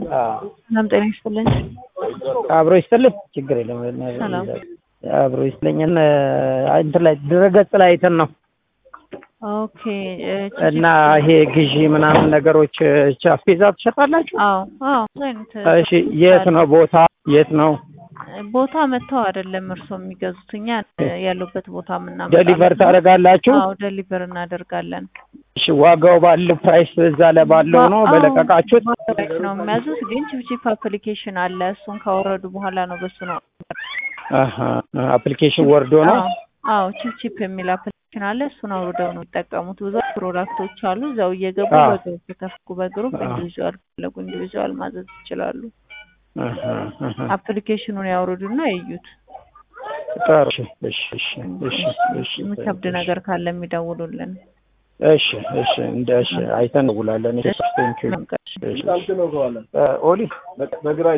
ሰላም ጤና ይስጥልኝ። አብሮ ይስጥልኝ። ችግር የለም። ሰላም። አብሮ ይስጥልኝ። እንትን ላይ ድረገጽ ላይ አይተን ነው ኦኬ እ እና ይሄ ግዢ ምናምን ነገሮች አስቤዛ ትሸጣላችሁ? አዎ አዎ ብዙ አይነት እሺ፣ የት ነው ቦታ? የት ነው ቦታ መጥተው አይደለም እርስዎ የሚገዙት እኛ ያሉበት ቦታ ምናምን ደሊቨር ታደርጋላችሁ? አዎ ደሊቨር እናደርጋለን። እሺ፣ ዋጋው ባለው ፕራይስ እዛ ላይ ባለው ነው አዎ፣ በለቀቃችሁት? ባለው ነው የሚያዙት። ግን ቺፕቺፕ አፕሊኬሽን አለ። እሱን ካወረዱ በኋላ ነው በሱ ነው። አሀ አፕሊኬሽን ወርዶ ነው። አዎ አዎ ቺፕቺፕ የሚል አፕሊኬሽን አለ። እሱን አውርደው ነው የሚጠቀሙት። ብዙ ፕሮዳክቶች አሉ። እዛው እየገቡ አዎ። በግሩፕ ከፍኩ በግሩፕ አዎ። ኢንዲቪዥዋል ፈለጉ ኢንዲቪዥዋል ማዘዝ ይችላሉ። አሀ አሀ አፕሊኬሽኑን ያውርዱና ይዩት። ጥሩ። እሺ እሺ እሺ እሺ እሺ የሚከብድ ነገር ካለ የሚደውሉልን። እሺ እሺ እንደ እሺ አይተን እንውላለን። እሺ ቴንክ ዩ መንገድ እሺ ኦሊ በግራ